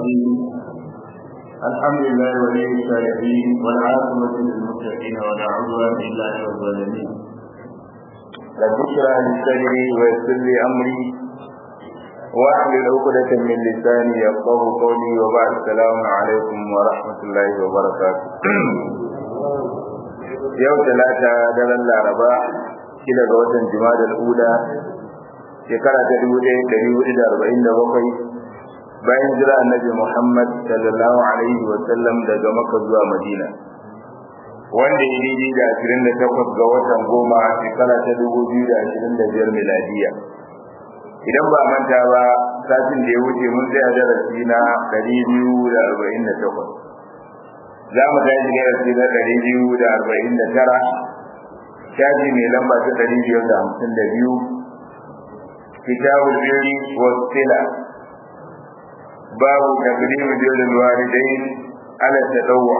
الرحيم الحمد لله ولي الصالحين والعاقبة للمتقين ولا عدوان إلا على الظالمين رب اشرح لي صدري ويسر لي أمري واحلل عقدة من لساني يفقه قولي وبعد السلام عليكم ورحمة الله وبركاته yau talata daren laraba shida ga watan jima'a ula shekara ta dubu ɗaya ɗari hudu da arba'in da bakwai bayan jira annabi muhammad sallallahu alaihi wa sallam daga maka zuwa madina wanda ya daidai da ashirin da takwas ga watan goma shekara ta dubu biyu da ashirin da biyar miladiya idan ba manta ba satin da ya wuce mun tsaya darasi na ɗari biyu da arba'in da takwas za mu tashi darasi na ɗari biyu da arba'in da tara shafi mai lamba ta ɗari biyar da hamsin da biyu kitabul birri wa sila babu taqdim birrul walidain ala tadawwu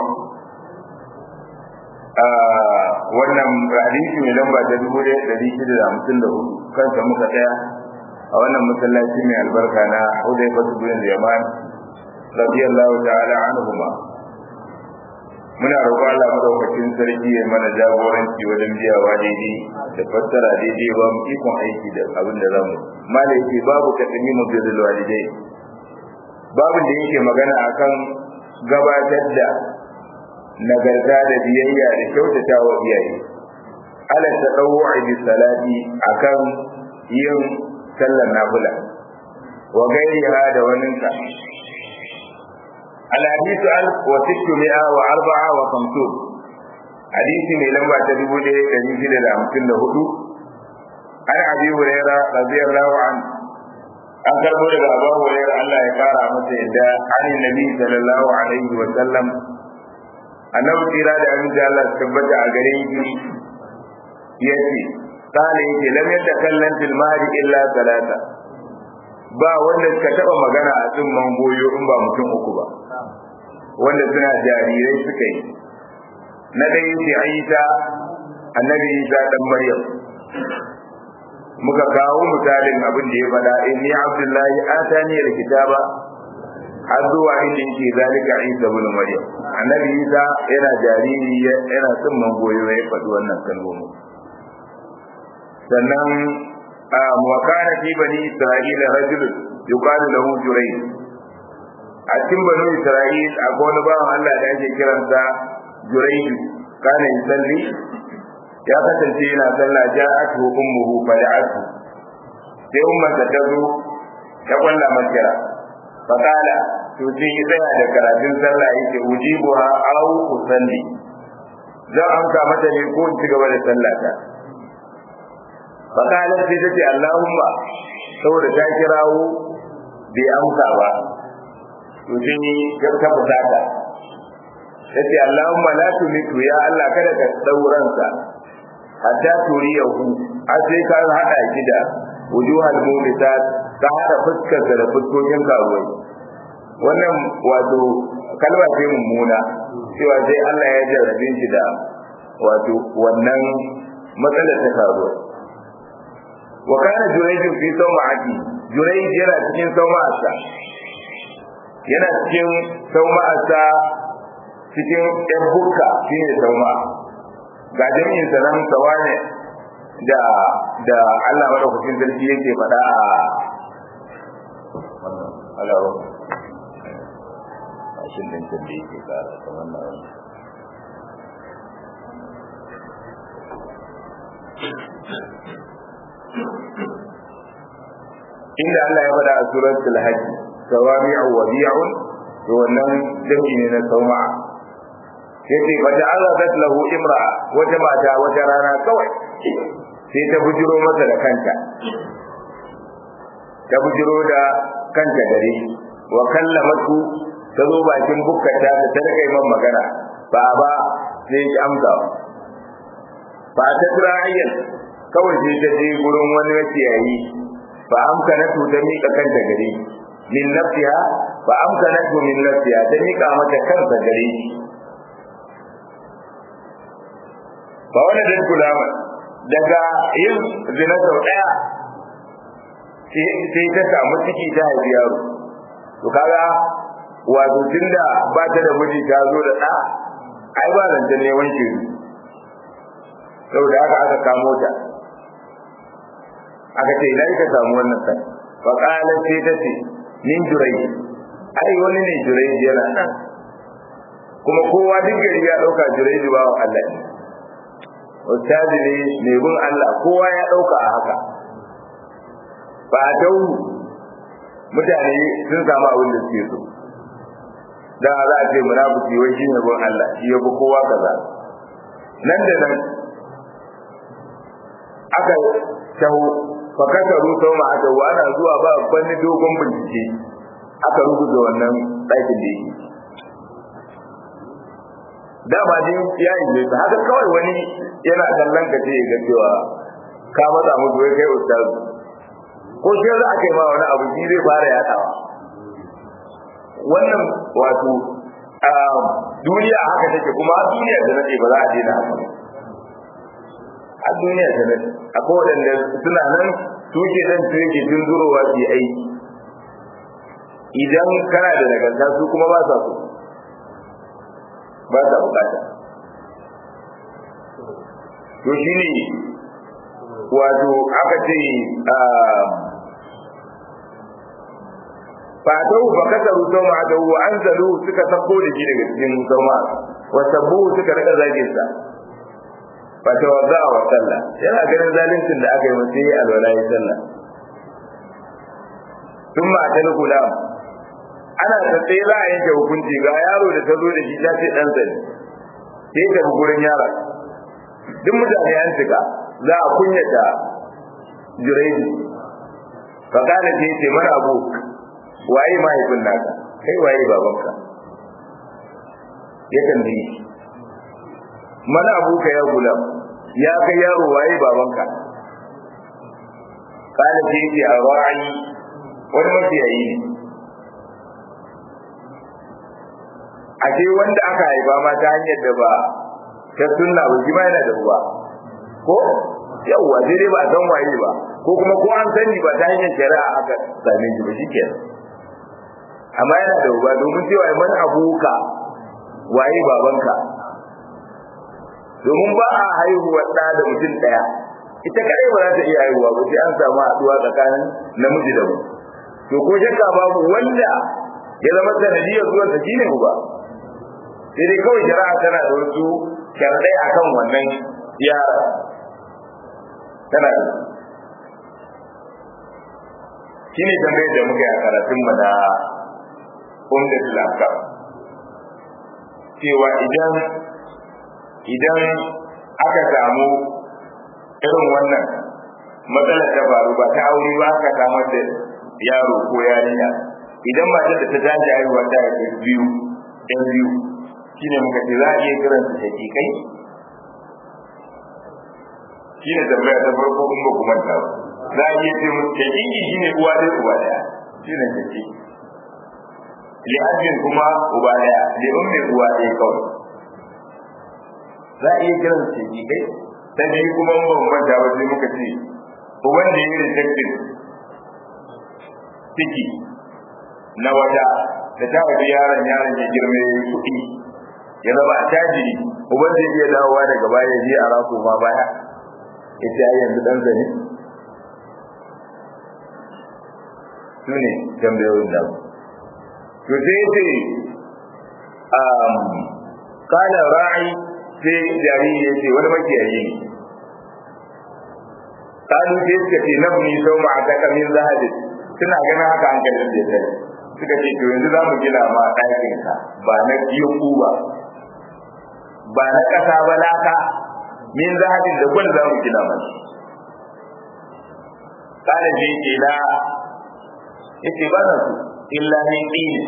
wannan hadisi mai lamba ta dubu ɗaya ɗari shida da hamsin da hudu kansa muka tsaya a wannan masallaci mai albarka na Hudayfa bin Yaman radiyallahu ta'ala anhuma muna roƙon Allah madaukakin sarki ya mana jagoranci wajen biyawa daidai da fassara daidai ba mu ikon aiki da abin da zamu malai ce babu taqdimu birrul walidai babu da yake magana akan gabatar da nagarta da biyayya da kyautata wa iyaye ala tadawwu'i bi salati akan yin sallar nafila wa gairiha da waninka الحديث ألف وستمائة وأربعة وخمسون حديث من لما تدبو لي كريم كده لأمكن له عن أبي هريرة رضي الله عنه an karbo daga abu hurairah Allah ya kara masa yadda an nabi sallallahu alaihi wa sallam annabi tira da aminci Allah su tabbata a gare shi yace kana yake lam yatakallam fil mahdi illa salata ba wanda suka taba magana a tsumman goyo in ba mutum uku ba wanda suna jarirai suka yi na ɗaya ce Aisha annabi Isa dan Maryam muka kawo misalin abin da ya faɗa inni Abdullahi atani alkitaba har zuwa inda yake zalika Isa ibn Maryam annabi Isa yana jariri yana tsumman goyo ya faɗi wannan kalmomi sannan wa kana fi bani Isra'ila rajulun yuqalu lahu Jurayj a cikin banu Isra'il akwai wani bawan Allah da ake kiransa Jurayju kana yusalli ya kasance yana sallah ja'atu ummuhu fada'atu sai ummar ta tazo ta kwalla makira fakala to sai ya tsaya da karatun sallah yake ujibuha aw usalli zan amsa mata ne ko in ci gaba da sallata fakalar sai ta ce Allahumma saboda ta kirawo bai amsa ba to sai ya ta fusata ta ce Allahumma la tumitu ya Allah kada ka sauransa hatta turiyahu har sai ka hada shi da wujuhal mu'minat ka hada fuskar da fuskokin karuwai wannan wato kalma ce mummuna cewa sai Allah ya jarrabe shi da wato wannan matsalar ta karuwai wa kana jurayjin fi sawma'ati jurayj yana cikin sawma'arsa yana cikin sauma'arsa cikin ɗan hukka shi ne sauma ga jami'in sa nan sawane da da Allah madaukakin sarki yake faɗa a Allah ba mashin din da yake kara ta wannan inda Allah ya faɗa a suratul hajj sawami'u wa bi'un to wannan jami ne na sauma yace fa ja'alat lahu imra'a wata mata wata rana kawai sai ta bujiro masa da kanta ta bujiro da kanta gare wa kallamatu ta zo bakin bukkata ta ta rika man magana ba ba sai ki amsa ba ta tura ayyan kawai sai ta je gurin wani makiyayi fa amkanatu ta miƙa kanta gare min nafsiha fa amkanatu min nafsiha ta miƙa mata kanta gare shi ba wani dan kulama daga yin zina sau ɗaya sai ta samu ciki ta haifi yaro to kaga wato tunda ba ta da miji ta zo da ɗa ai ba zancen neman shiru saboda haka aka kamo ta aka ce ina ka samu wannan kan fa qala sai ta ce min jurai ai wani ne jurai yana nan kuma kowa duk gari ya dauka jurai ba wa Allah ne ustazi ne mai bin Allah kowa ya dauka a haka ba dau mutane sun samu abin da suke so da za a ce munafiki wai shine bin Allah shi ya fi kowa kaza nan da nan aka taho fakata rusau ma aka wa ana zuwa ba banni dogon bincike aka rubuta wannan ɗakin da yake dama dai ya yi zai haka kawai wani yana kallon ka ce ga cewa ka matsa musu wai kai ustaz ko shi za a kai ma wani abu shi zai fara yaɗawa wannan wato duniya haka take kuma duniya da nake ba za a daina haka a duniya ta nan akwai waɗanda suna nan tuke nan tuke tun zurowa su yi aiki idan kana da nagarta su kuma ba sa so ba sa bukata to shi ne wato aka ce fatau ba kasaru sau ma da wa an zalu suka sako da shi daga cikin sauma wa sabbu suka rika zagin sa fata wadda wa sallah yana ganin zaluncin da aka yi mace yi alwala ya sallah tun ma ta kula ana ta tsaye za a yanke hukunci ga yaro da ta zo da shi ta ce ɗan sani sai ta gurin yaron duk mutane an cika za a kunyata jiraiji fa kana ce ce mana abu waye mahaifin naka kai waye babanka ya tambaye shi mana abuka ya gulam ya kai yaro waye babanka kana ce ce a ra'ayi wani mafiyayi ne a ce wanda aka haifa ma ta hanyar da ba ta sunna ba shi ma yana da ruwa ko yawwa sai dai ba a san waye ba ko kuma ko an sani ba ta hanyar shari'a aka same shi ba shi kenan amma yana da ruwa domin cewa man abuka waye babanka domin ba a haihuwa ɗa da mutum ɗaya ita kadai ba za ta iya haihuwa ba sai an samu haɗuwa tsakanin namiji da mu to ko shakka babu wanda ya zama sanadiyar zuwan sa shine uba sai dai kawai shari'a tana da wasu sharadai akan wannan yara tana da shine tambayar da muka yi a karatun mu na umdatul akam cewa idan idan aka samu irin wannan matsalar ta faru ba ta aure ba aka samar da yaro ko yarinya idan matar da ta tashi haihuwa ta haifi biyu ɗan biyu shine muka ce za a iya kiran su shakikai shine tambaya ta farko in ba kuma ta ba za a iya ce musu shakiki shine uwa ɗaya uba ɗaya shine shakiki li'abin kuma uba ɗaya li'ummin uwa ɗaya kawai za a iya kiran su shakikai ta biyu kuma in ba mu manta ba sai muka ce uban da ya yi rejectin ciki na wata da ta haifi yaron yaron ya girme ya yi kuɗi ya zama a tajiri uban zai iya dawowa daga baya ya je a rafu ma baya ya ce ai yanzu ɗan zane su ne tambayoyin da to sai ce kana ra'ayi sai jariri ya ce wani makiyayi ne kalu sai suka ce nabni sau ma'ataka min zahabin suna ganin haka an kalli da ya suka ce to yanzu za mu gina ma ɗakin ka ba na biyan ba ba na ƙasa ba laka min zahabin da gwal za mu gina masa kana je ke na yace ba na su illa min dini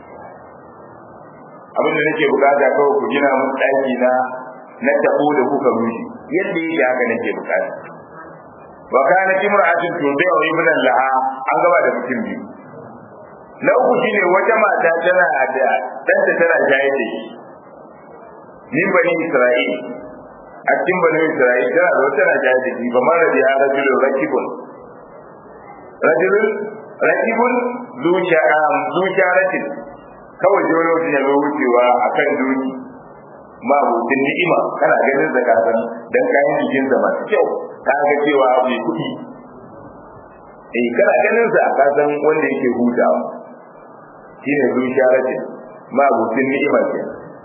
abin da nake bukata kawai ku gina mun ɗaki na na tabo da kuka rushe yadda yake haka nake bukata wa kana imra'atun tubi'u ibnan laha an gaba da mutum biyu na uku shine wata mata tana da danta tana jaye da shi min bani isra'il a cikin bani isra'il tana da wata tana jaye da shi ba mara da ya rajulun rakibun rajulun rakibun zu sharatin kawai ji wani mutum ya zo wucewa a kan doki ma mutum ni'ima kana ganin da kasan dan kayan jikin sa masu kyau ka ga cewa mai kuɗi eh kana ganin sa ka san wanda yake hutawa shine zuciyarati ma mutum ni'ima ke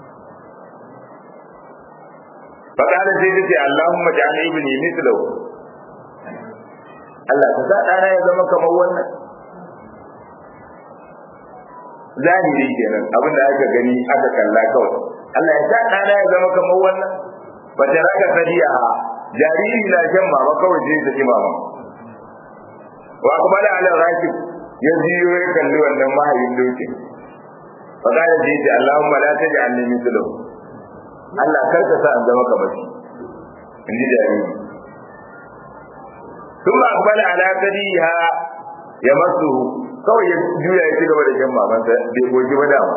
فقال سيدتي اللهم اجعل ابني مثله Allah ka sa ɗana ya zama kamar wannan zahiri kenan abin da aka gani aka kalla kawai Allah ya sa ɗana ya zama kamar wannan ba ta raka sadiya jariri na shan mama kawai sai ta ji mama wa kuma da ala raki ya jiyo ya kalli wannan mahayin dokin fa kana ji ta Allahumma la taj'alni mithlahu Allah kar ka sa an zama kamar shi in ji jariri ثم أقبل على ثديها يمسه kawai ya juya ya ci gaba da shan mamansa bai goji ba dama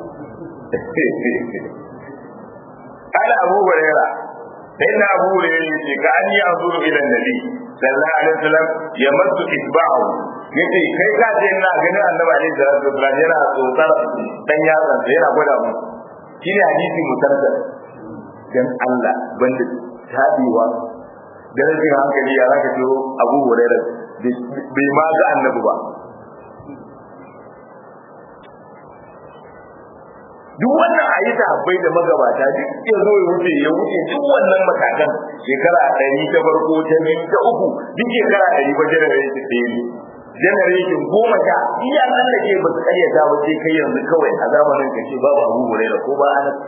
ala abu huraira sai na abu huraira yace ka an yi azuru ila nabi sallallahu alaihi wasallam ya masu isba'u yace kai ka ce ina ganin annabi alaihi salatu wasallam yana tsotsar dan yatsan sa yana gwada mu shine hadisi mutarsa dan Allah banda tabiwa da rashin hankali ya zaka ce abu huraira bai ma ga annabi ba duk wannan a yi bai da magabata duk ya zo ya wuce ya wuce duk wannan matakan shekara ɗari ta farko ta biyu ta uku duk shekara ɗari ba generation ɗaya ne generation goma sha iya nan da ke ba su ƙaryata ba sai kai yanzu kawai a zamanin ka ce babu abu huraira ko ba ana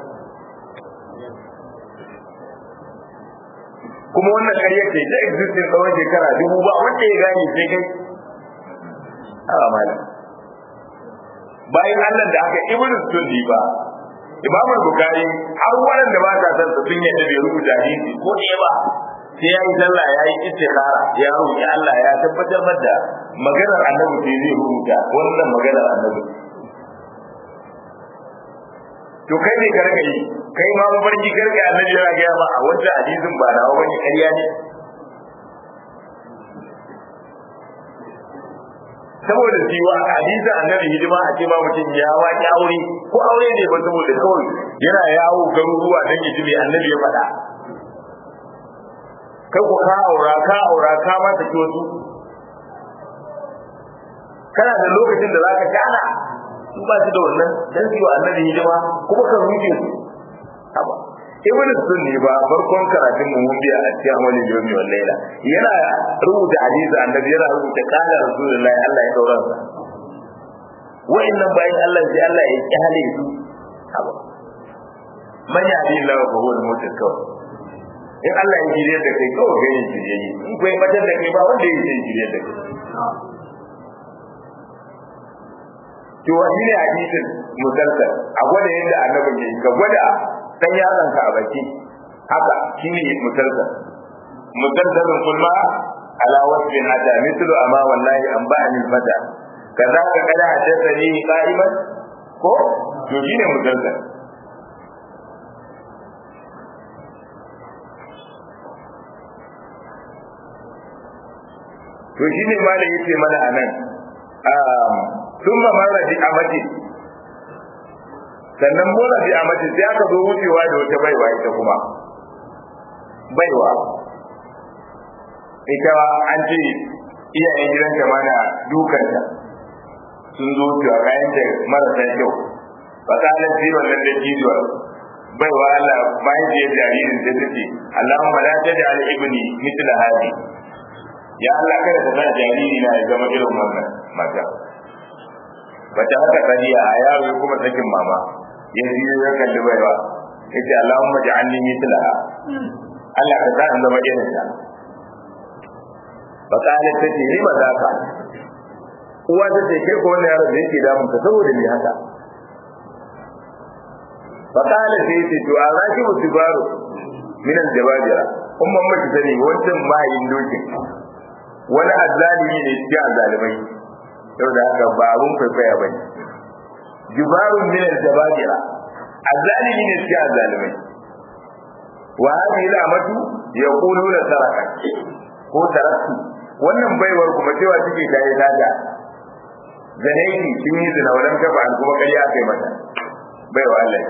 kuma wannan ƙarya ce ta existing tsawon shekara dubu ba wanda ya gane sai kai a malam bayan Allah da aka ibn sunni ba Imam Bukhari har waɗanda ba ta san sun yadda bai rubuta hadisi ko ɗaya ba sai ya yi sallah ya yi istikhara ya roƙi Allah ya tabbatar da maganar annabi sai zai rubuta wannan maganar annabi to kai ne ka rika yi kai ma mafarki ka rika annabi yana gaya ma a wancan hadisin ba nawa bane ƙarya ne saboda siwa hadisin annabi hidima a ce ma mutum ya waki aure ko aure ne ba saboda kawai yana yawo garuruwa don ya ji mai annabi ya faɗa kai ku ka aura ka aura ka ma ta wasu kana da lokacin da zaka kana su ba su da wannan dan su wa annabi hidima kuma ka rufe su haba ibn sunni ba farkon karatun mu mun biya a cikin amalin yomi wal laila yana rubuta hadisi annabi yana rubuta qala rasulullahi Allah ya daura sa wa'annan bayan Allah sai Allah ya kyale su haba man ya bi Allah fa huwa al-mutil kawai in Allah ya jire da kai kawai gani jire yi in kai matar da kai ba wanda ya jire da kai to wani ne hadisin musalsal a gwada yadda annabi ke ka gwada dan yaron ka a baki haka shine musalsal musalsalun kulma ala wasfin hada mithlu amma wallahi an ba'ani fada kaza ka kada hadathani qa'iman ko to shine musalsal to shine ma da yace mana anan sun ba mara bi amati sannan mura bi amati sai aka zo wucewa da wata baiwa ita kuma baiwa ita an ce iyayen gidanta mana dukanta sun zo wucewa kayan da marasa kyau ba ta halin ji wannan da jizuwa baiwa Allah bayan da ya jaririn da take Allahumma la taj'al ibni mithla hadi ya Allah kada ka sa jariri na ya zama irin wannan mata bata haka saniya a yaro ya kuma sakin mama ya ji ya kalli baiwa ya ce Allahumma ja'alni mithlaha Allah ka sa in zama irin ta faqalat ta ce ni ba za ka uwa ta ce kai ko wannan yaro da yake damun ka saboda me haka faqalat ta ce to an raki musibaru min al-jababira umman mace sani wancan mahayin dokin wani azzalimi ne cikin azzalimai yau da haka ba abun kwaikwaya ba ne jubarun min al-jababira azzalimi ne cikin azzalimai wa hadhihi al-amatu yaquluna saraka ko taraktu wannan baiwar kuma cewa take ta yi daga zanaiki sun yi zina wadan kafa an kuma ƙarya kai mata bai wa Allah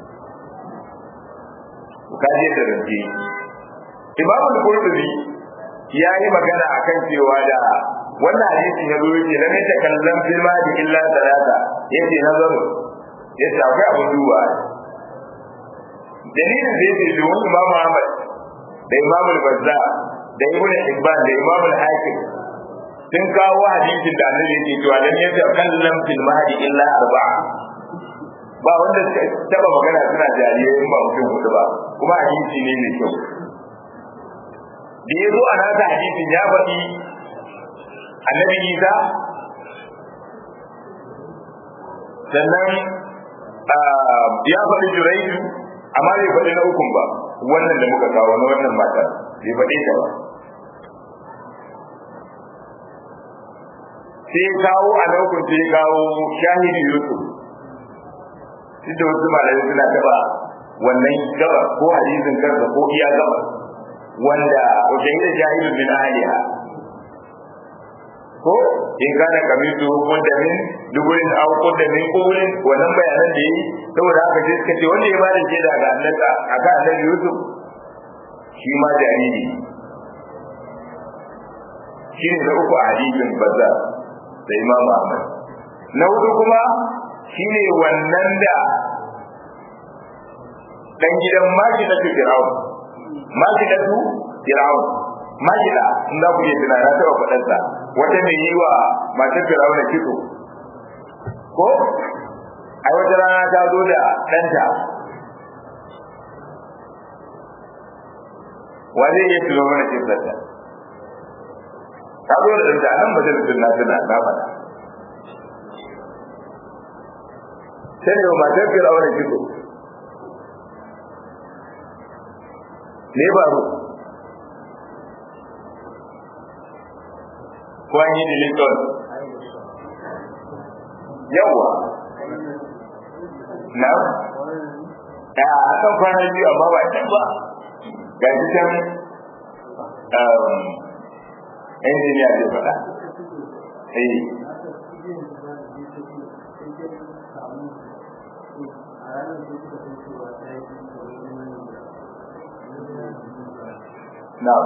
ka je da rance imamu al-qurtubi ya yi magana akan cewa da wannan hadisin ya zo yake lam yatakallam fil mali illa salata yace nazaru yace akwai abun duba dalilin da yake da wani Imam Ahmad da Imam al-Bazzar da Ibn Hibban da Imam al-Hakim sun kawo hadisin da Annabi yake cewa lam yatakallam fil mahdi illa arba'a ba wanda suka taba magana suna jariye in ba mutum hudu ba kuma hadisi ne mai kyau da ya zo a nasa hadisin ya faɗi annabi Isa sannan ya faɗi Juraidu amma bai faɗi na ukun ba wannan da muka kawo na wannan mata bai faɗi ta ba sai kawo a na ukun sai kawo shahidi Yusuf duk da wasu malamai suna taɓa wannan gaba ko hadisin kansa ko iya gaba wanda wajen da jahilu min ahliha ko in kana kamitu kudda min duburin aw kudda min qulin wannan bayanan da yi saboda haka sai suka ce wanda ya bada shaida ga annaka aka annabi Yusuf shi ma jariri shi ne na uku a hadisin bazza da Imam Ahmad na hudu kuma shi ne wannan da dan gidan Majidatu Fir'aun Majidatu Fir'aun Majida in za ku iya tuna na taɓa faɗarsa wata mai yi wa matar Fir'aun da kitso ko ai wata rana ta zo da ɗanta wa zai iya tuno mana kitsarta ta zo da ɗanta nan majalisun na tuna na faɗa sai ne wa matar Fir'aun da kitso ne baro ko an yi deletion yawa na a akan kwana biyu amma ba can ba ga shi can injiniya zai faɗa eh Na'am.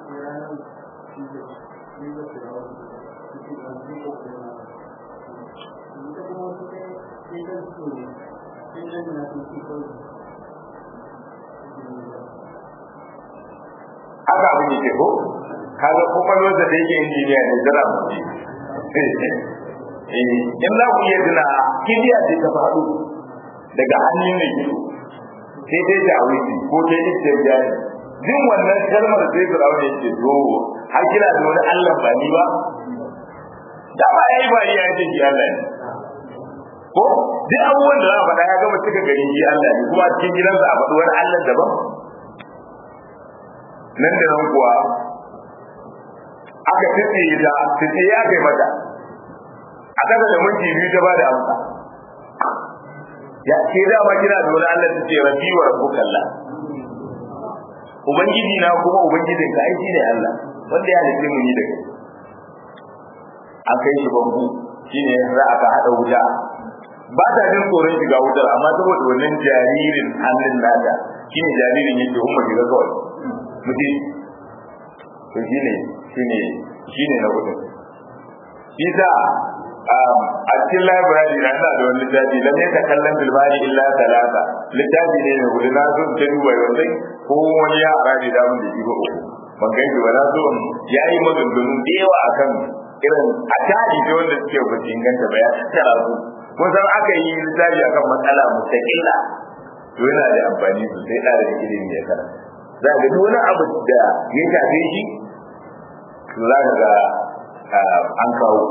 haka abin yake ko kaga kwakwalwar da yake injiniya ne zara mu in za ku iya tuna kibiya ce ta faɗo daga hannun da gido sai dai ta wuce ko ta yi ta jari jin wannan kalmar sai firawun ya ce to har kina da wani allah ba ni ba da ba ya yi ba iya ce ki allah ne ko duk abubuwan da za a faɗa ya gama cika gari shi allah ne kuma cikin gidansa a faɗi wani allah daban nan da nan kuwa aka tsitsiye ta tsitsiye ya kai mata a daga da minti biyu ta ba da amsa ya ke da ma kina da wani Allah ta ce rabbi wa rabbuka Allah ubangiji na kuma ubangijin ka ai shine Allah wanda ya halitta mu ni da kai an kai shi bangu shine za aka hada wuta ba ta jin tsoron shiga wutar amma saboda wannan jaririn hannun nata shine jaririn yake umma shiga kawai mutum to shine shine shine na hudu isa a cikin library na ina da wani littafi lam yata kallon bilbari illa talata littafi ne mai hudu na zo ta duba wanda ko wani ya arabi da mun da shi ba uku ban kai ba na zo ya yi maganganu da yawa akan irin a tari da wanda suke ba su inganta ba ya tattara su kun san aka yi littafi akan matsala mustaqilla to yana da amfani sosai da ilimi ya karanta za ga duk wani abu da ya shafe shi to za ka ga an kawo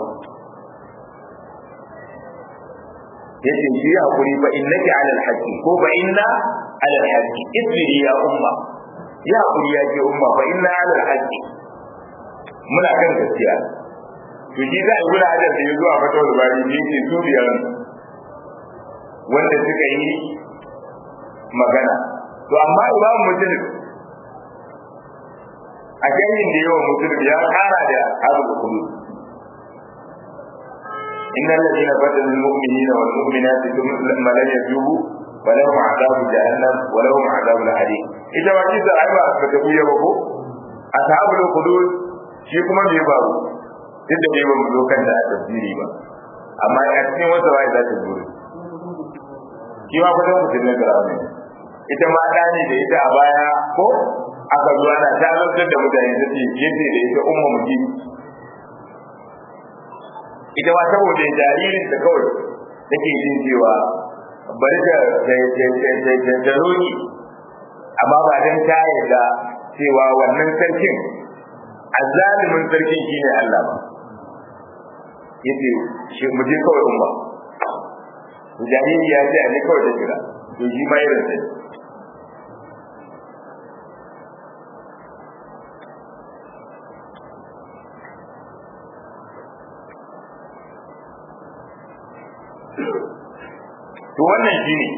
yace shi hakuri fa innaki ala alhaqi ko fa inna ala alhaqi isbiri ya umma ya hakuri ya ce umma fa inna ala alhaqi muna kan gaskiya to shi za a gura hajar da ya zuwa fata wani bari ne ce su biyar wanda suka yi magana to amma imamu mutum a ganyen da yawan mutum ya kara da abu da kudu إن الذين بدلوا المؤمنين والمؤمنات ثم لم يتوبوا فلهم عذاب جهنم ولهم عذاب الحريق إذا ما كنت أعبا فتقول يا بابو أصحاب الخدود shi kuma bai faru duk da bai ba mu zo kan da tafsiri ba amma a cikin wata waye za ta zuru shi ma kusan mutum na gara ne ita ma da ne da ita a baya ko aka zo ana ta lantar da mutane ta ce yace da ita umma mutum ita ma saboda jaririn da kawai take jin cewa bari ta ta roki amma ba dan ta yarda cewa wannan sarkin azalimin sarkin shine Allah ba yace shi mu je kawai umma jariri ya ce a ne kawai da jira to shi ma irin sai to wannan shine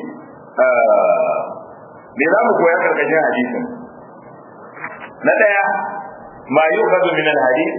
me za mu koya karkashin hadisin na daya ma yukhadhu min al-hadith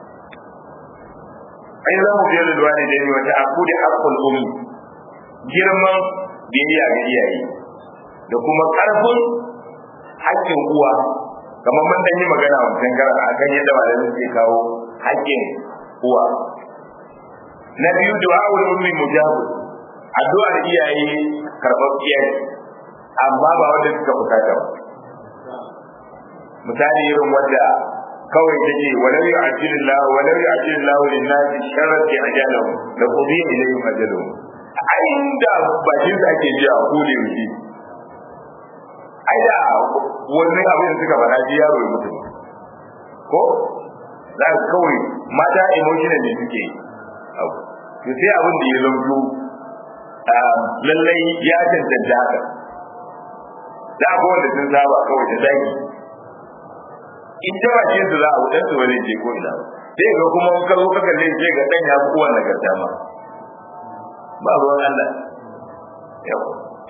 ai za mu biyar da walidaini wa ta'aqqudi haqqul ummi girman biyayya ga iyaye da kuma karfin haƙƙin uwa kamar mun dan yi magana wancan garan akan yadda malamin ke kawo haƙƙin uwa na biyu du'a'ul ummi mujabu addu'ar iyaye karɓar iyaye amma ba wanda suka bukata ba misali irin wanda kawai take walau yu'ajjilu Allah walau yu'ajjilu Allah lin-nasi sharri ajalahum la qudiya ilayhim ajaluhum ai da bakin da ake ji a kule shi ai da wannan abin da suka faɗa ji yaro ya mutu ko za ka kawai mata emotional ne suke abu to sai abin da ya zanto lallai ya cancanta haka da abu wanda sun saba kawai da zaki in ta bace su za a wudan su wani je ko ina sai ga kuma in ka zo ka kalle sai ga dan ya fi kowa nagarta ma ba ruwan Allah yau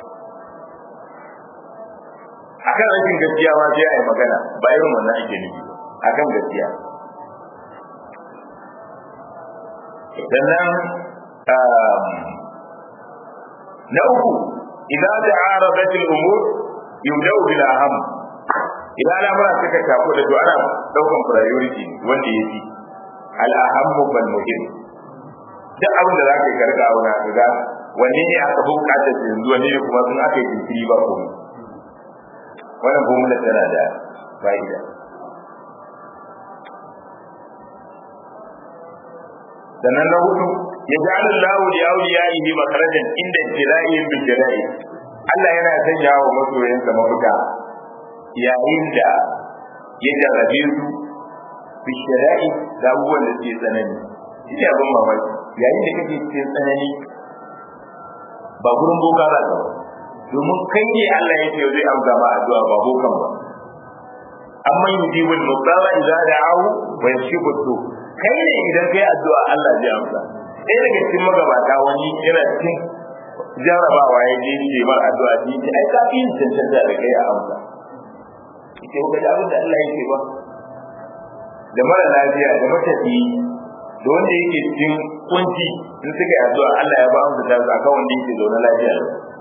akan rashin gaskiya ma sai a yi magana ba irin wannan ake nufi akan gaskiya sannan na uku idan da arabat al-umur yubda'u bil aham idan al'amura suka tafi da to ana daukan priority wanda yafi al-aham bal muhim duk abin da zaka yi karka auna kaga wanne ne aka buƙatar yanzu wanne ne kuma sun aka yi jinkiri ba komai wannan formula tana da fa'ida sannan na hudu ya ji Allah li awliyaihi makarajan inda jira'in bil jira'i Allah yana sanya wa masoyansa mafita yayin da ya jarrabe su bi shira'i da abubuwan da suke tsanani shi ne abin mamaki yayin da kake cikin tsanani ba gurin boka za ka ba domin kai ne Allah ya ce zai amsa ma addu'a ba bokan ba amma yujibul muqtara idza da'ahu wa yashibu su kai ne idan kai addu'a Allah zai amsa ɗaya daga cikin magabata wani yana cikin jarabawa ya je ce mar addu'a ji ce ai kafi yin cancanta da kai a amsa ita ko ga abin da Allah yake ba da mara lafiya da matafi da wanda yake cikin kunci in suka yi addu'a Allah ya ba amsa ta akan wanda yake zaune lafiya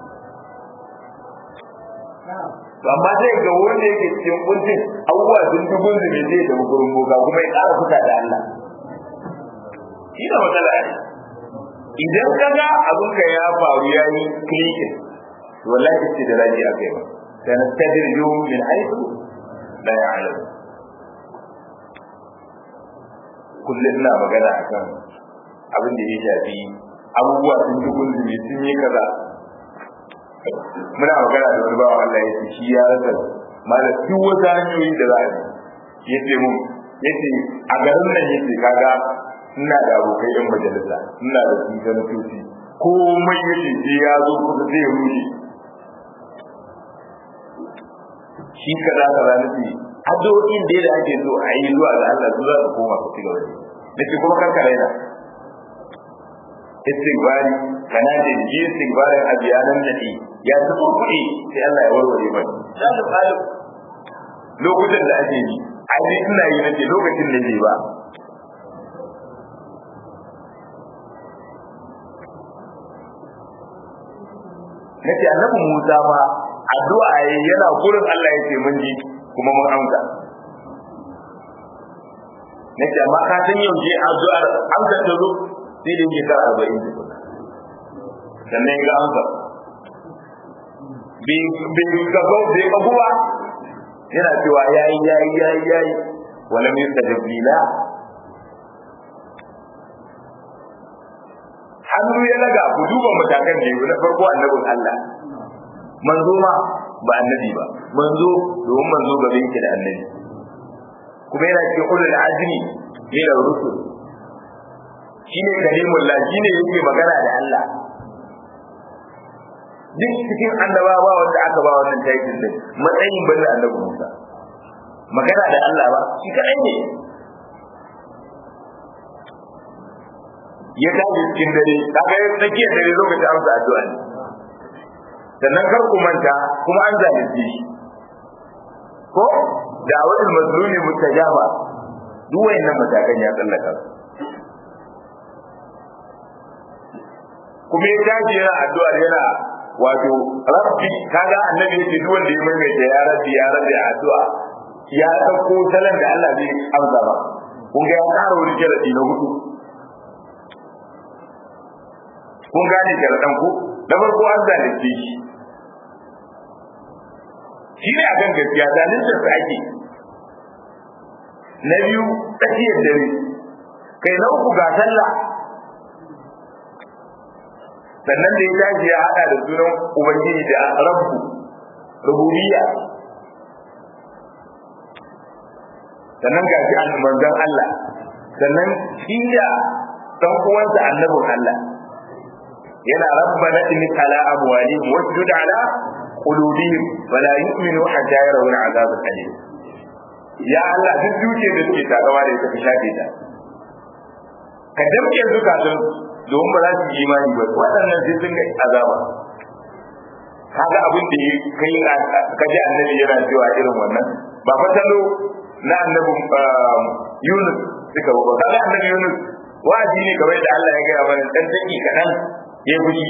amma zai ga wanda yake cikin kuncin abubuwa sun fi gunzumi zai da gurin boga kuma ya ƙara fita da Allah shi da matsala ne idan ka ga abin ka ya faru ya yi klikin to wallahi ce da raji a kai ba sana tadirju min haitu la ya'lam kullum ina magana akan abin da ya shafi abubuwa sun fi gunzumi sun yi kaza muna magana da wani bawa Allah ya ce shi ya rasa malam duk wata hanyoyi da za a yi ya ce mun ya ce a garin nan ya ce kaga ina da abokai yan majalisa ina da su sanatoci komai ya ce sai ya zo kusa zai rushe shi kaza kaza nufi addu'o'in da da ake so a yi zuwa ga Allah su za su koma su ci gaba da shi kuma karka raina istighfari kana da ji istighfarin abiyanan nadi ya zubo kuɗi sai Allah ya warware mai za su fara lokutan da ake yi a yi ina yi nake lokacin da ke ba nace annabi Musa ma addu'a yana gurin Allah yace mun ji kuma mun amsa nace amma ka san yau je addu'ar amsa ta zo sai da yake kara 40 sannan ga amsa bai gaba bai abuwa yana cewa yayi yayi yayi yayi wala mai tadbila hannu ya laga ku duba matakan da na farko annabin Allah manzo ma ba annabi ba manzo domin manzo gaba yake da annabi kuma yana cikin ulul azmi ne da rusul shine kalimullah shine yake magana da Allah duk cikin annaba ba wanda aka ba wannan title din matsayin banda annabi Musa magana da Allah ba shi kadai ne ya tashi cikin dare kaga ya tsakiyar dare lokacin amsa addu'a ne sannan kar ku manta kuma an zalunce shi ko da wani mazlumi mutajaba duk wayannan matakan ya tsallaka kuma ya tashi yana addu'a yana wato rabbi kaga annabi yake duk wanda ya maimaita ya rabbi ya rabbi a addu'a ya dauko salon da Allah zai amsa ba kun ga ya ƙara wani sharadi na hudu kun gane sharadan ku na farko an zalunce shi shi ne akan gaskiya zalunta su ake na biyu tsakiyar dare kai na uku ga sallah sannan da ya tashi ya hada da sunan ubangiji da rabbu rububiyya sannan ga shi manzon Allah sannan shi da dan uwansa annabin Allah yana rabbana inni ala amwalihim wasjud ala qulubihim wala yu'minu hatta yarawna al'azab al-alim ya Allah duk duke da suke takawa da ita ka shafe ta ka damke zukatun domin ba za su yi imani ba waɗannan sai sun ga azaba kaga abin da kai ka ji annabi yana cewa irin wannan ba fatalo na annabi Yunus suka ba kaga annabi Yunus wa'azi ne kamar da Allah ya gaya mana dan dangi kadan ya fushi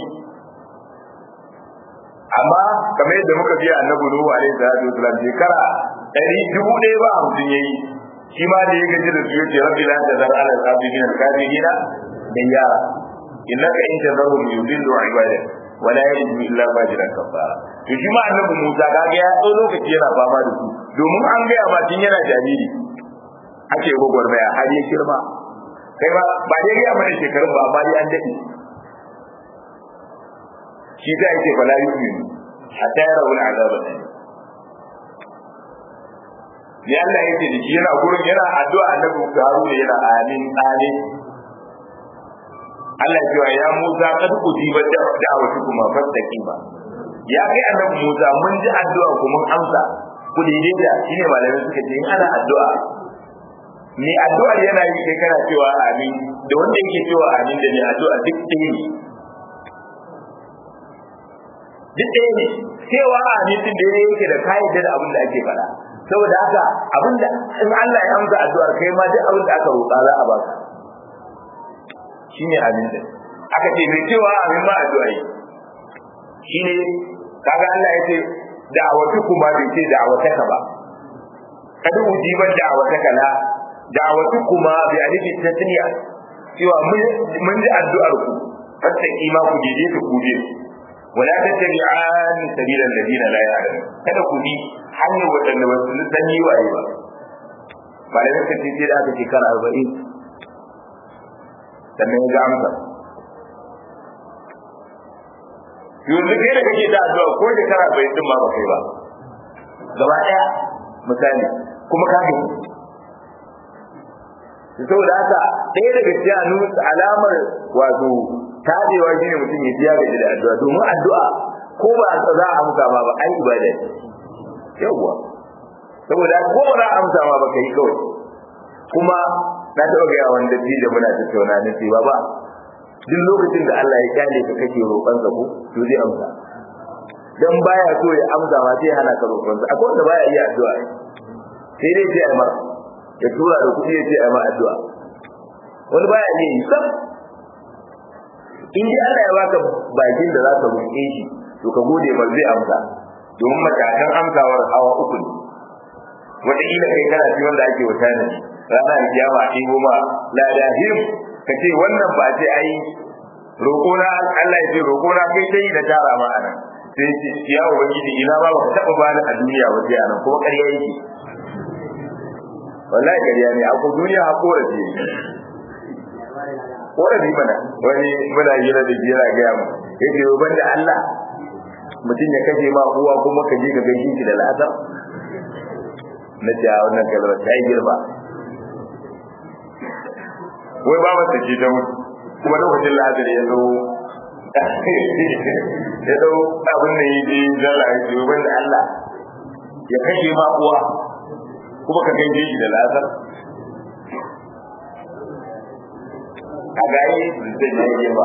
amma kamar yadda muka biya annabi Nuhu alaihi salatu wasalam shekara ɗari dubu ɗaya ba hamsin yayi shi ma da ya gaji da su yace rabbi la tazar ala al-abidina al-kafirina da yara innaka in tazarhum yudillu ibadak wala yajidu illa fajiran kafara to shi ma annabi Musa kaga ya tsoro lokaci yana fama da su domin an gaya ma tun yana jariri ake gwagwarmaya har ya girma kai ba ba dai gaya mana shekarun ba amma dai an daɗe shi ta yake fala yu'minu hatta yara wani azaba ne ne Allah yake da shi yana gurin yana addu'a annabi Haruna yana amin amin Allah cewa ya Musa kad ujiba da'awatu kuma fastaqima ya kai annabi Musa mun ji addu'a ku mun amsa ku daidaita shine malamai suka ce in ana addu'a ni addu'ar yana yi kai kana cewa amin da wanda yake cewa amin da ni addu'a duk ɗaya ne duk ɗaya ne cewa amin din da yake da kayyade da abin da ake faɗa saboda haka abin da in Allah ya amsa addu'ar kai ma duk abin da aka roƙa za a baka shine amin din aka ce mai cewa amin ma addu'a yi shine kaga Allah ya ce da'awatu kuma bai ce da'awataka ba kada ujiban da'awataka la da'awatu kuma bi alifi tasniya cewa mun ji addu'ar ku fatta ima ku dide ku kuje wala tattabi'an sabila alladina la ya'lamun kada ku bi hanyar wadanda ba su san yi waye ba malamin ka ce da aka ce kana 40 sannan ya amsa yanzu kai da kake da addu'a ko da kana bai din ma ba kai ba gaba daya misali kuma ka gani saboda haka ɗaya daga cikin alamar wato tabewa shine mutum ya biya gaji da addu'a domin addu'a ko ba za a amsa ma ba ai ibada yawwa saboda ko ba za a amsa ma ba kai kawai kuma na taɓa gaya wanda da muna tattauna na ce ba duk lokacin da Allah ya kyale ka kake roƙon sa ko to zai amsa dan baya so ya amsa ma sai hana ka roƙon sa akwai wanda baya iya addu'a sai dai sai ai mara ya tura da kuɗi ya ce ai ma addu'a wani baya iya yi sam in dai Allah ya baka bakin da za ka roƙe shi to ka gode ba zai amsa domin matakan amsawar hawa uku ne wataƙila kai kana ci wanda ake wata ne rana da kiyama a ɗigo ma ladahim ka ce wannan ba ce ai roƙona Allah ya ce roƙona kai dai da tara ma anan sai ce ya ubangiji ina ba baka taɓa bani a duniya ba sai anan kuma ƙarya yake wallahi ƙarya ne a duniya ha korafi korafi mana wani muna hira da jira gaya mu yake yau banda Allah mutum ya kashe ma uwa kuma ka je ka gaishe shi da la'asar na ce wannan kalmar ta yi girma wai ba masa ce ta mutu kuma lokacin la'asar ya zo ya zo abin da ya je zala ya ce wanda Allah ya kashe ma uwa kuma ka gaishe shi da la'asar a gayi zai yi girma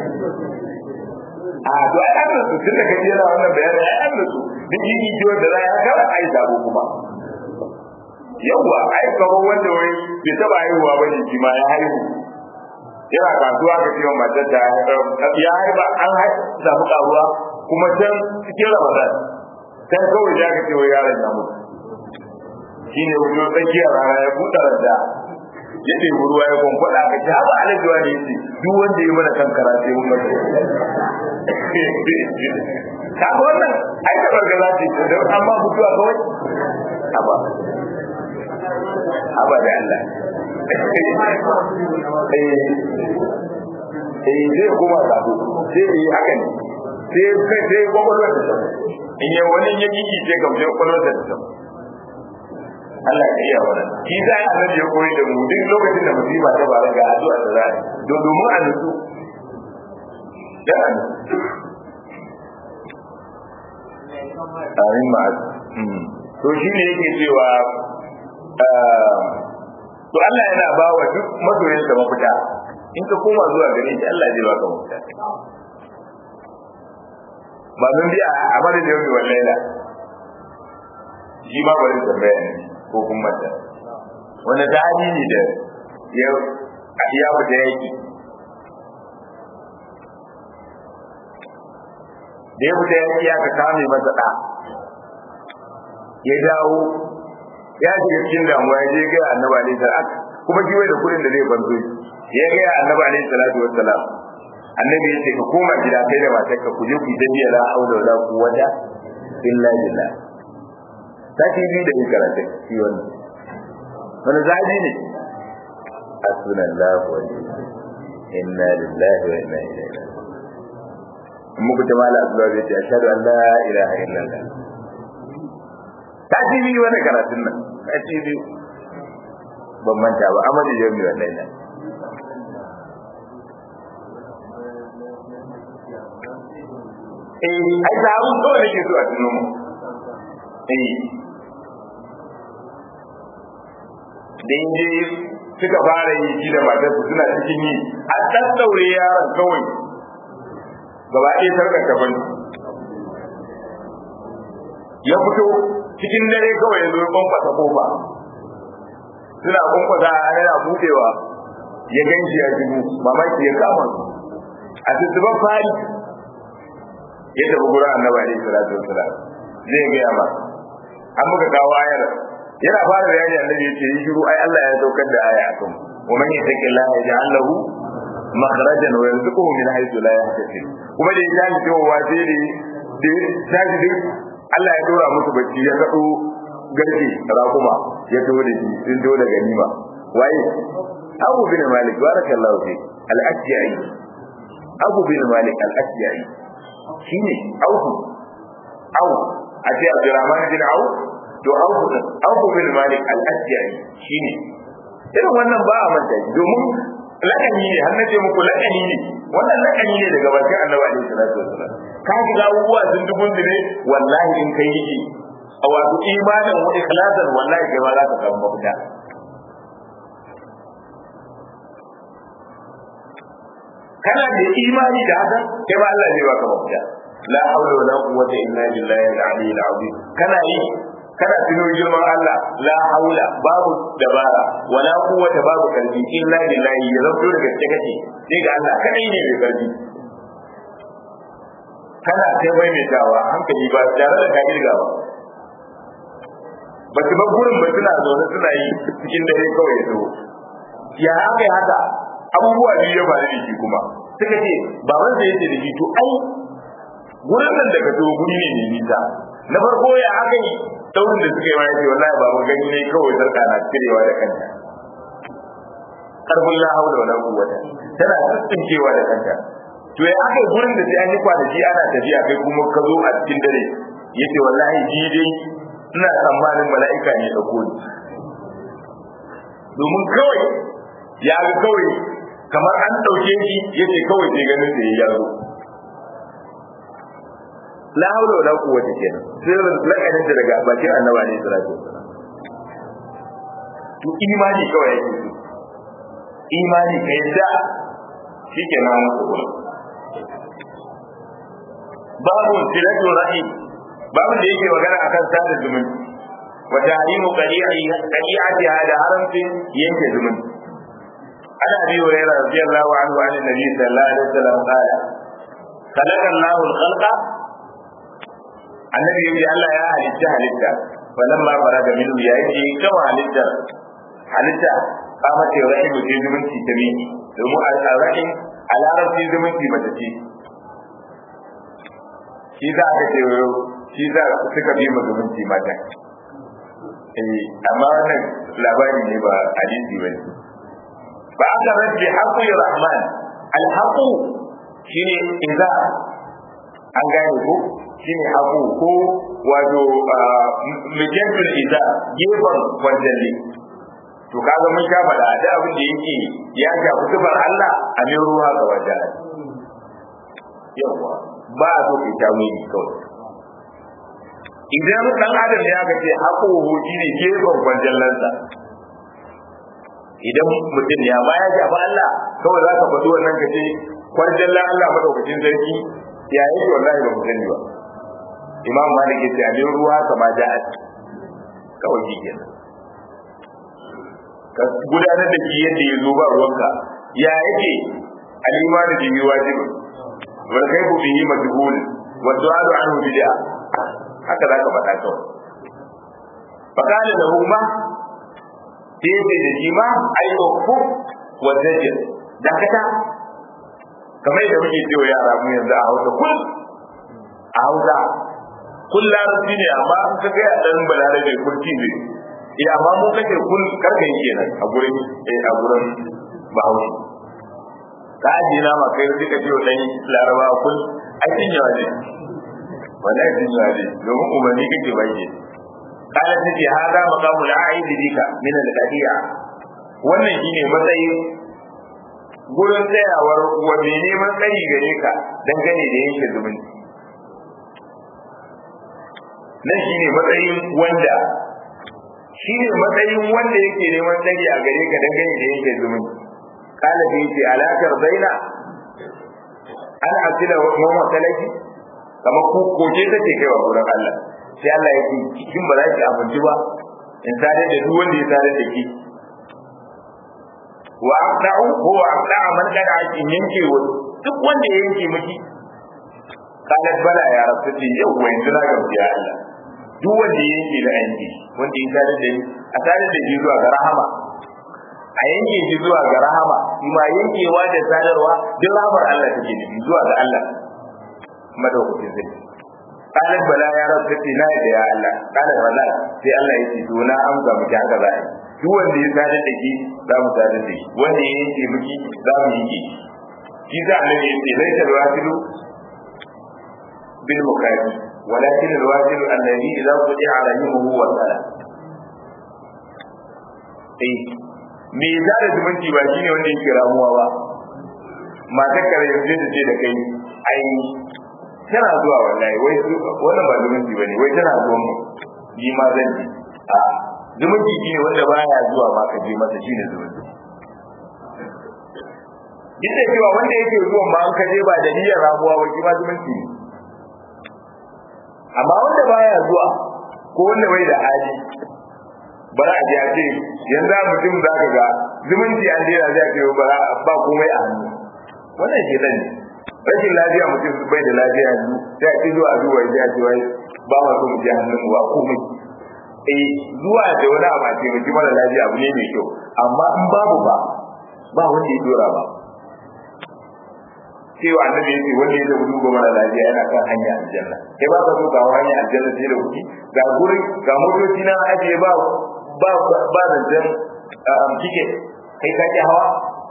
a to ai an rasu tun da kaji yana wannan bayanin ai an rasu duk yi jiwon da za a kara ai sabo kuma yawwa ai kamar wanda wai bai taba haihuwa ba ne shi ma ya haihu yana kasuwa ka cewa matar da ya haifa an samu karuwa kuma can cikin ramadan can kawai ya ka ce wa yaron ya mutu shine wajen tsakiyar rana ya buɗe randa ya ɗebi ruwa ya kwankwada ka ci haɓa alajuwa ne ce duk wanda ya mana kankara sai mun mace ka ga wannan ai da bargaza ce da amma mutuwa kawai haba haba da Allah eh zai kuma sabo sai yi haka ne sai kai sai kwakwalwar da sabo in yi wani ya gigi sai kamshe kwakwalwar da sabo Allah ya iya wannan shi za a annabi ya koyi da mu duk lokacin da musiba ta faru ga addu'a da za don domin a nutsu da an amin ma to shi ne yake cewa to Allah yana ba wa duk masoyin sa mafita in ka koma zuwa gare shi Allah zai baka mafita ba mun bi a madadin yau wallahi la shi ma bari tambaya ne ko kuma da wani dadi ne da ya ya fita yaki da ya fita yaki ya ka kame masa da ya dawo ya shiga cikin damuwa ya je ga annabi alaihi salam kuma shi wai da kudin da zai banzo ya ga annabi alaihi salatu wassalam annabi ya ce ka koma gida kai da matarka ku je ku yi tafiya la haula wala quwwata illa billah sati biyu da yin karatu shi wannan wani zaji ne hasbunallahu wa inna lillahi wa inna ilaihi raji'un muku ta mala azza zai ce ashhadu an la ilaha illallah sati biyu wani karatun nan sati biyu ban manta ba amadu jami wannan nan eh ai da abu to nake so a tuno mu eh da inje suka fara yi shi da matarsa suna cikin yi a ɗaɗɗaure yaron kawai gaba ɗaya sarkar ta bani ya fito cikin dare kawai ya zo ya kwankwasa kofa suna kwankwasa yana buɗewa ya ganshi ya shigo mamaki ya kama su a tuttuban fari ya tafi gurin annabi alaihi salatu wassalam zai gaya ma an muka kawo ayar yana fara bayani annabi yace yi shiru ai Allah ya saukar da aya akan wa man yattaqillaha yaj'al lahu makhrajan wa yarzuquhu min haythu la yahtasib kuma da ya ji cewa sai da da tashi Allah ya dora musu bacci ya kado garke rakuma ya to da shi sun to da ganima waye Abu bin Malik barakallahu fi al-Ashja'i Abu bin Malik al-Ashja'i shine Abu Abu a ce Abdurrahman bin Auf to Auf Auf bin Malik al-Ashja'i shine irin wannan ba a manta domin lakani ne har nace muku lakani ne wannan lakani ne daga bakin Annabi alaihi salatu wasallam ka ji ga abubuwa sun dubun dire wallahi in kai yi a wato imanin wa ikhlasan wallahi kai ma za ka samu mafita kana da imani da haka kai ma Allah zai baka mafita la hawla wala quwwata illa billahi al-ali al-azim kana yi kana tuno girman Allah la haula babu dabara wala quwwata babu karfi illa billahi ya zanto daga gaske kake sai ga Allah kadai ne mai karfi kana ta maimaitawa hankali ba tare da ka kirga ba ba su ba gurin ba suna zaune suna yi cikin dare kawai ya zo ya haka ya haka abubuwa biyu ya faru da shi kuma suka ce baban sa yace da shi to ai gurin nan da ka zo guri ne mai nisa na farko ya haka yi daurin da suka yi ma yace wallahi baba gani ne kawai sarka na cirewa da kanta karfin la haula wala quwwata tana tsinkewa da kanta to ya aka gurin da sai an yi kwanaki ana tafiya kai kuma ka zo a cikin dare yace wallahi ji dai ina tsammanin mala'ika ne da ni domin kawai ya ga kawai kamar an ɗauke shi yace kawai sai ganin da ya zo la haula wala quwwata kenan sai lakarin da daga bakin annaba ne sallallahu alaihi wasallam to imani kawai yake imani ka yadda shi ke nan muku babu silatu rahim babu da yake magana akan sada zumunci wa tahrimu qadi'ati hada haramcin yanke zumunci ana bi wa yara radiyallahu anhu an nabi sallallahu alaihi wasallam qala khalaqa Allahu al-khalqa annabi yace Allah ya halitta halitta falamma faraga minhu ya yake kama halittar halitta kama ce rahimu ce zumunci ta miki domin a rahim a larabci zumunci mace ce shi za a ce shi za suka bi ma zumunci mata eh amma wannan labari ne ba hadisi bane ba aka rabbi haqqi rahman al haqu shine idza an gane ko shine haƙu ko wato mijantul iza gefen wanjalli to kaga mun sha faɗa da abin da yake ya shafi sifar Allah a mai ruwa ga wajen yawa ba a so kai tawili kawai idan dan adam ya ga ce haƙo hoji ne gefen wanjallansa idan mutum ya ba ya shafi Allah kawai za ka faɗi wannan ka ce kwarjallan Allah madaukakin sarki ya yake wallahi ba mu sani ba imam malik ya ce abin ruwa kama ja'at kawai shi kenan ka gudanar da shi yadda ya zo ba ruwanka ya yake al-imanu bihi wajibun wal kayfu bihi majhul wa du'adu anhu bid'a haka zaka faɗa kawai fakala lahu ma sai ce da shi ma ai ukfu wa zajir dakata kamar yadda muke cewa yara mu yanzu a hausa kul a hausa kun larabci ne amma an ka ga dan balarabe kurki ne eh amma mu kake kun karka yi kenan a gurin eh a gurin bahaushe ka ji na ma kai duka ce dan laraba kun ai tin yawa ne wallahi tin yawa ne domin umarni kake bayyana kala take hada maqamul a'id bika min al-qadi'a wannan shine matsayin gurin tsayawar wa mai neman tsayi gare ka dangane da yanke zumunci nan shi ne matsayin wanda shi ne matsayin wanda yake neman tsari a gare ka dangane da yake zumunci kala da yake alakar zaina an asila wa masalaki kamar ku koje ta ce kaiwa gurin Allah sai Allah ya ce kin ba za ki abinci ba in tare da duk wanda ya tare da ki wa aqda'u huwa aqda'a man kada ki yanke wa duk wanda ya yanke miki kalat bala ya rabu ce yau wa yanzu na gamsu ya Allah duk wanda ya yanke da yanke wanda ya tare da ni a tare da shi zuwa ga rahama a yanke shi zuwa ga rahama shi ma yankewa da sadarwa duk rahamar Allah take nufi zuwa ga Allah madaukakin zai kalat bala ya rabu ce na da ya Allah kalat bala sai Allah ya ce to na amsa miki haka za a yi duk wanda ya tare da ki za mu tare da shi wanda ya yanke miki za mu yanke shi za a nabi ya ce laisa alwasilu bil mukafi ولكن الواجب الذي إذا قطع رحمه وصل eh me za da zumunci ba shine wanda yake ramuwa ba matar kare yanzu da ce da kai ai tana zuwa wallahi wai wannan ba zumunci bane wai tana zuwa mu ni ma zan ji a zumunci shine wanda baya zuwa ma ka je masa shine zumunci duk da cewa wanda yake zuwa ma an ka je ba da niyyar ramuwa ba shi ma zumunci ne amma wanda baya zuwa ko wanda bai da hali bara a ji a ce yanzu mutum za ka ga zumunci an jera zai ce ba ba komai a hannu wannan ke nan rashin lafiya mutum bai da lafiya yanzu sai a ci zuwa zuwa ya ce wai ba ma so mu je hannun mu ba komai eh zuwa da wani abu a taimaki mara lafiya abu ne mai kyau amma in babu ba ba wanda ya dora ba cewa annabi ya ce wanda ya zama duba mara lafiya yana kan hanya aljanna kai ba ka so ga hanya aljanna sai da kuɗi ga gurin ga motoci na ajiye ba ba ba zancen kike kai ka ki hawa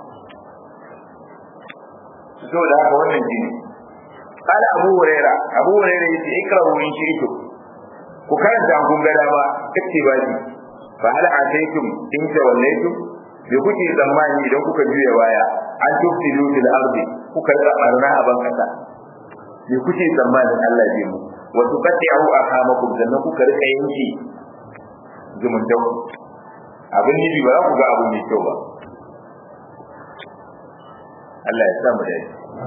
so da haka wannan jini قال أبو هريرة أبو هريرة يتي اقرأوا إن شئتم وكانت عنكم بلا ما اكتبادي فهل عسيتم إن توليتم بكتي زماني إذا كنت جوية وايا أن تفسدوا في الأرض kuka yi barna a ban kasa me kuke tsammanin Allah zai mu wa tuqatti'u arhamakum sannan kuka rika yanki zumuntan abin yi ba za ku ga abu mai kyau ba Allah ya sa mu dai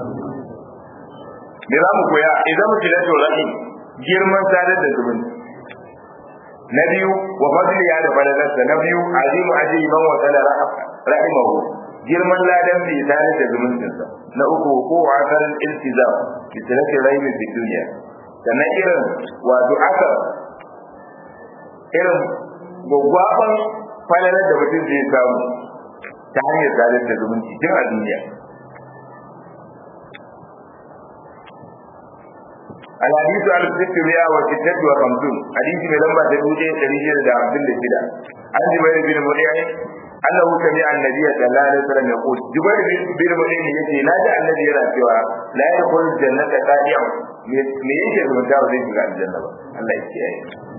me za mu koya idan mu kila rahim girman sadar da zumunci na biyu wa fadli ya da falalarsa na biyu azimu ajiyi man wa sala rahimahu girman ladan bai tare da zumuncinsa na uku ko akarin iltizam bi tilaka raymi fi dunya sannan irin wato aka irin gwaggwaban falalar da mutum zai samu ta hanyar tare da zumunci tun a duniya الحديث على الست مئة وستة وخمسون حديث من لما تدوجه تريجه دا عبد الله كده عن جبير بن مريع أنه سمع النبي صلى الله عليه وسلم يقول جبير بن مريع يقول لا جاء الذي يرى سوى لا يدخل الجنة تابع me yake zumunta ba zai shiga aljanna ba Allah ya kiyaye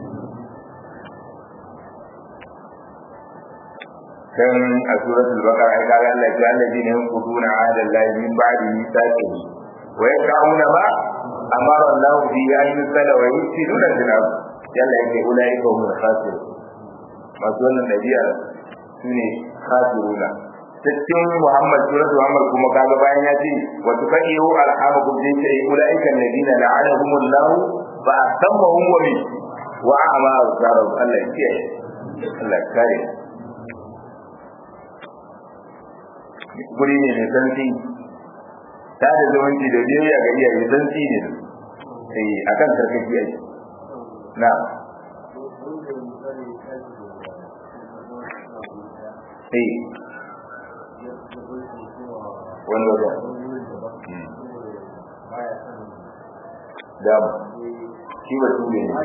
kan a suratul baqara ai kaga Allah ya alladina yanquduna ahda Allah min ba'di mithaqihi wa yaqrauna ma amara Allah bi an yusala wa yusiduna jinab yalla yake ulai ko mun khasir masu wannan dabi'a sune khasiruna cikin Muhammad surat Muhammad kuma kaga bayan ya ce wa tuqayu arhamakum bi sai ulai kan ladina la'anahumullah fa asammahum wa min wa a'ma azarab Allah ya kiyaye Allah ya kare guri ne mai santi ta da zamanci da biyayya ga iyaye santi ne sai akan sarkaki yake na eh wani wajen dama shi ba tube ne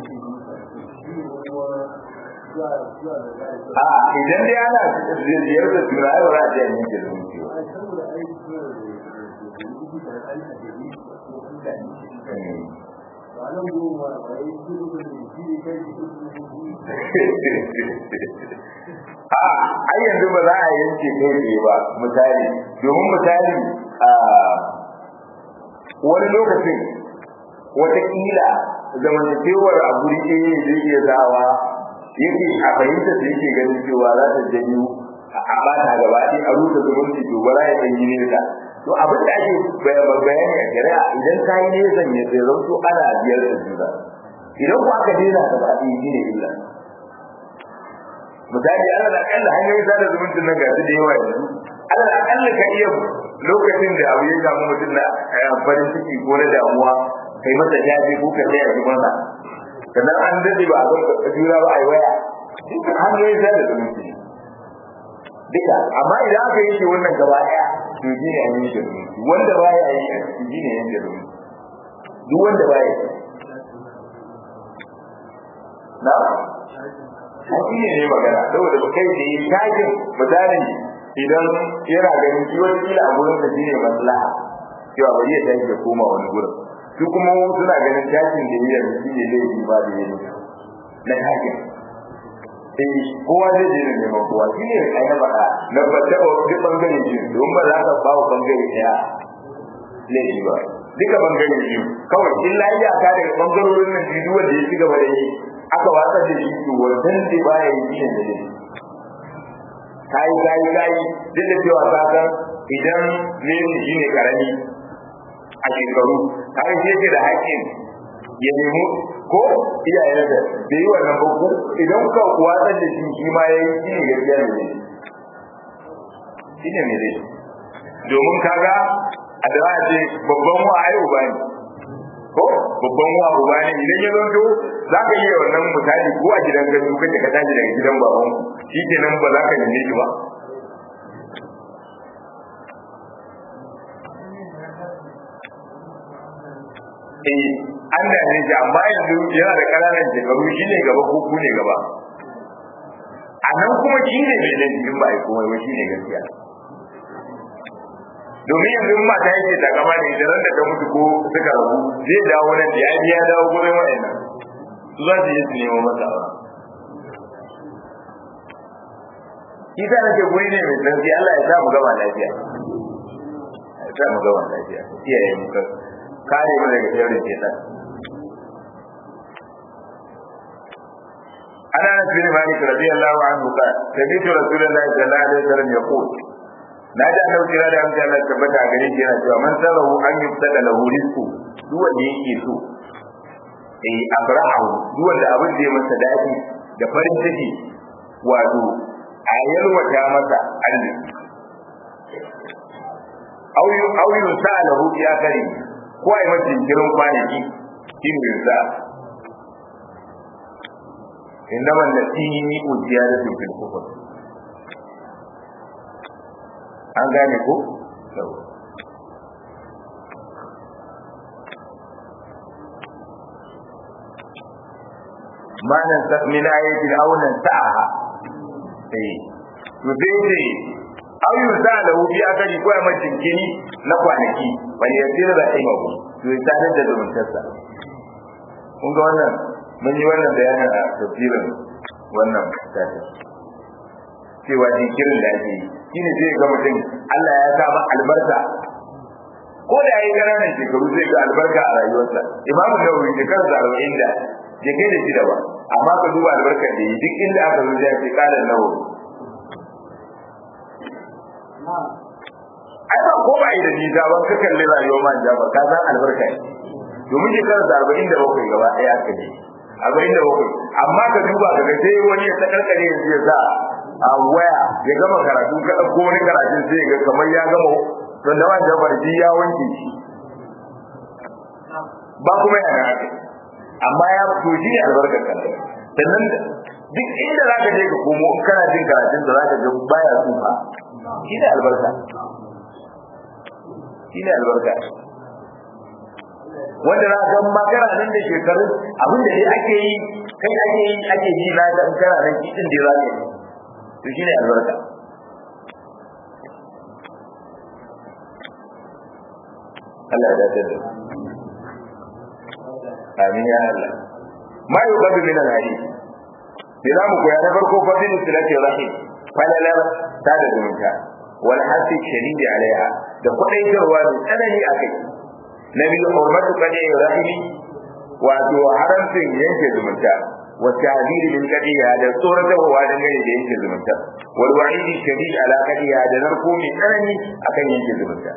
a idan dai ana ziyar da juna yau za a je ne da zumunci a ai yanzu ba za a yanke kai tsaye ba misali domin misali a wani lokacin watakila zamantakewar a guri ɗaya zai iya zawa yake a fahimta da yake ganin cewa za ta janyo a bata gaba ɗaya a rusa zumunci to ba za ya ɗan yi nesa to abin da ake bayani a shari'a idan ka yi nesan ya zai zanto ana biyar da juna idan ku aka daina gaba ɗaya shi ne illa misali ana da akalla hanyoyin sada zumuncin nan ga su da yawa yanzu ana da akalla ka iya lokacin da abu ya samu mutum na farin ciki ko na damuwa kai masa jaje ko ka tsaya shi masa sannan an dade ba a ga juna ba a yi waya duka hanyoyin sada zumunci duka amma idan aka yi shi wannan gaba ɗaya to shi ne hanyoyin da zumunci wanda ba ya yi a ciki shi ne yanke zumunci duk wanda ba ya yi na haƙi ne ne magana saboda ba kai da yi tajin misali idan yana ganin shi wani kila a gurin da shine maslaha cewa bari ya tashi ya koma wani gurin su kuma suna ganin tashin da yi yanzu shi ne zai yi ba da yi na tashin eh kowa zai je neman kowa shi ne ai na faɗa na fata ba duk bangare shi don ba za ka ba wa bangare ɗaya laifi ba duka bangare biyu kawai illa ya ka daga bangarorin nan biyu wanda ya ci gaba da yi aka watsar da shi to wannan da baya yi shi da ne kai kai kai duk da cewa ka san idan ne shi ne karami a shekaru kai shi yake da haƙƙin ya nemi ko iyayen da da yi wannan babu idan ka watsar da shi shi ma ya yi shi ne gaskiya ne shi ne ne domin kaga a da ce babban wa ai uba ne ko babban wa uba ne idan ya zonto za ka iya wannan misali ko a gidan gandu kace ka tashi daga gidan baban shi kenan ba za ka neme shi ba eh an da ne amma yanzu yana da ƙananan shekaru shi ne gaba ko ku ne gaba a nan kuma shi ne mai laifin ba a komai ba shi ne gaskiya domin yanzu in mata yake ta kama da ita da ta mutu ko suka rabu zai dawo nan da ya ya dawo gurin wa'annan su za su yi su nemo masa ba Isa nake guri ne mai tsanci Allah ya sa mu gama lafiya. Ya sa mu gama lafiya. Iyaye mu kare mu daga sharrin shaitan. أنا أنس بن مالك رضي الله عنه قال سمعت رسول الله صلى الله عليه وسلم يقول na ji annabi kira da amsa Allah tabbata a gare shi yana cewa man sarahu an yubtada lahu rizqu duk wanda yake so eh abrahu duk wanda abin da ya masa dadi da farin ciki wato a yalwata masa arziki au yu au yu sa'alahu ya kare ko ai masa jinkirin kwanaki kin yusa إنما التي وزيادة في الكفر an gane ko? manan min ayatin aunan sa'aha eh to dai dai au yusa lahu bi akali ko mai jinkini na kwanaki bal yasir rahimahu to ya sadar da zumuntarsa kun ga wannan mun yi wannan bayanin a tafsirin wannan tafi cewa jinkirin da ake yi shine zai ga mutum Allah ya sa albarka ko da yayi ƙananan shekaru zai ga albarka a rayuwarsa Imam Nawawi shekarar da arba'in da ya kai da shida ba amma ka duba albarkar da yi duk inda aka zo ya ce kalan Nawawi ai ba ko ba yi da nisa ban ka kalli rayuwar man jaba ka san albarka ne domin shekarar da arba'in da bakwai gaba ɗaya aka je arba'in da bakwai amma ka duba daga sai wani ya ta karkare yanzu ya sa a waya ya gama karatu ka ɗauko wani karatun sai ga kamar ya gama don da wanda barji ya wanke shi ba kuma yana haka amma ya fito shi ne albarkar kan sannan duk inda za ka je ka komo in kana jin karatun da za ka ga baya tsufa shi ne albarka shi ne albarka wanda za ka ma kana nan da shekarun abin da dai ake yi kai ake yi ake ji na ga in kana nan kitin da za ka yi to shine albarka Allah ya dace da amin ya Allah ma yuqadu min al-hadith ila mu koya na farko fadil silati rahim falalar ta da zumunta wal hasi shadidi alaiha da kwadaitarwa da tsanani akai na biyu hurmatu kadi rahimi wato haramcin yanke zumunta wa ta'dili min kadiya da tsoratarwa da gane da yanke zumunta wal wa'idi shadid ala kadiya da narko mai tsanani akan yanke zumunta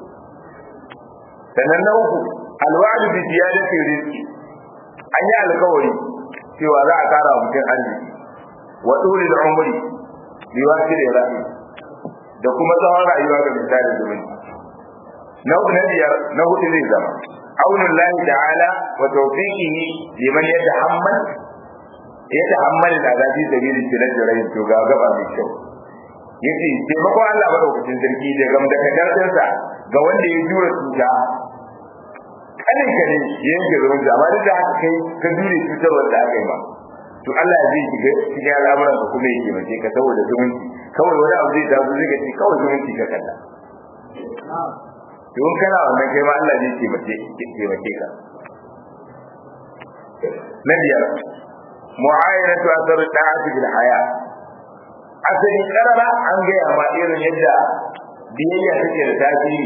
sannan na uku alwa'du bi ziyadati rizqi an yi alkawari cewa za a kara mutum arziki wa dole da umri bi wasi da rahim da kuma tsawon rayuwa ga misali zumunci na uku na biyar na hudu zai zama aunin lahi ta'ala wa tawfiqihi liman yatahammal yatahammal al'azabi sabili tilal jarayin to ga gaba mai kyau yace taimakon Allah madaukakin sarki da gam da kadarsa ga wanda ya jura cuta kanin ka ne yanke zumunci amma duk da haka kai ka jure cutar wanda aka yi ma to Allah zai shiga cikin al'amuran ka kuma ya taimake ka saboda zumunci kawai wani abu zai taso zai ga kawai zumunci ka kalla don kana wannan kai ma Allah zai taimake taimake ka na biyar mu'ayyana ta asar da'ati bil haya asali karara an gaya ma irin yadda biyayya take da tasiri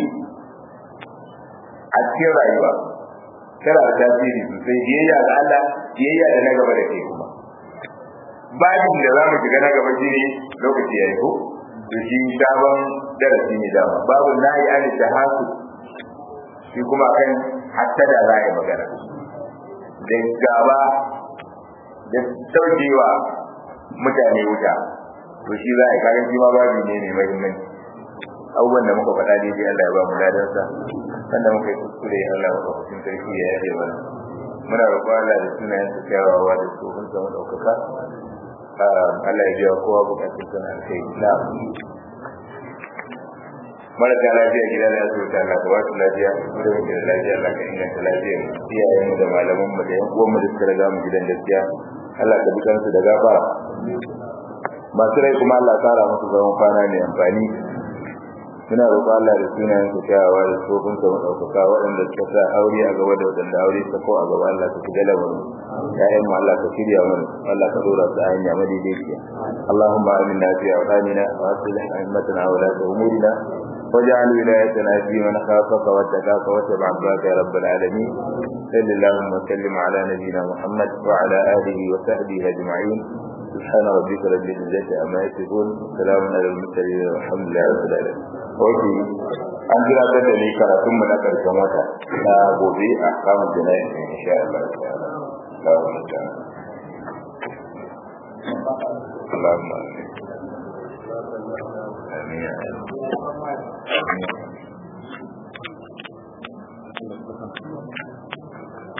a cikin rayuwa tana da tasiri sosai biyayya ga Allah biyayya da na gaba da ke kuma babin da za mu shiga na gaba shine lokaci ya yi ko to shi sabon darasi ne dama babu nahi an shahasu shi kuma kan hatta da za a yi magana da gaba da saukewa mutane wuta to shi za a yi kagan shi ma babu ne mai mahimmanci abubuwan da muka faɗa daidai Allah ya ba mu ladansa wanda muka yi kuskure Allah ya ba cikin sarki ya yaje mana muna roƙon Allah da sunayen su kyawawa da tsohon sa ɗaukaka Allah ya biya kowa bukatun sana kai na marasa lafiya gida da asibiti Allah ka ba su lafiya mu da muke da lafiya Allah ka inganta lafiyar iyayen mu da malaman mu da yan uwan mu da suka riga mu gidan gaskiya Allah ka bikan su da gafara masu rai kuma Allah kara musu zaman kwana mai amfani muna roƙo Allah da sunayen su kyawawa da tsofin sa madaukaka waɗanda suka sa aure a gaba da waɗanda aure ta ko a gaba Allah ka shiga lamarin ya'yan mu Allah ka shirya mana Allah ka dora su a hanya madaidaiciya Allahumma aminna fi awtanina wa aslih a'immatana wa la umurina واجعل ولايتنا في من خافك واتقاك واتبع عبادك يا رب العالمين صل اللهم وسلم على نبينا محمد وعلى اله وصحبه اجمعين سبحان ربك رب العزه عما يصفون سلام على المرسلين والحمد لله رب العالمين Oke, an jira ta da ni karatun mu na karshen wata na gobe a kamun jana'i insha Allah ta'ala. Allahumma amin. Amin. Amin.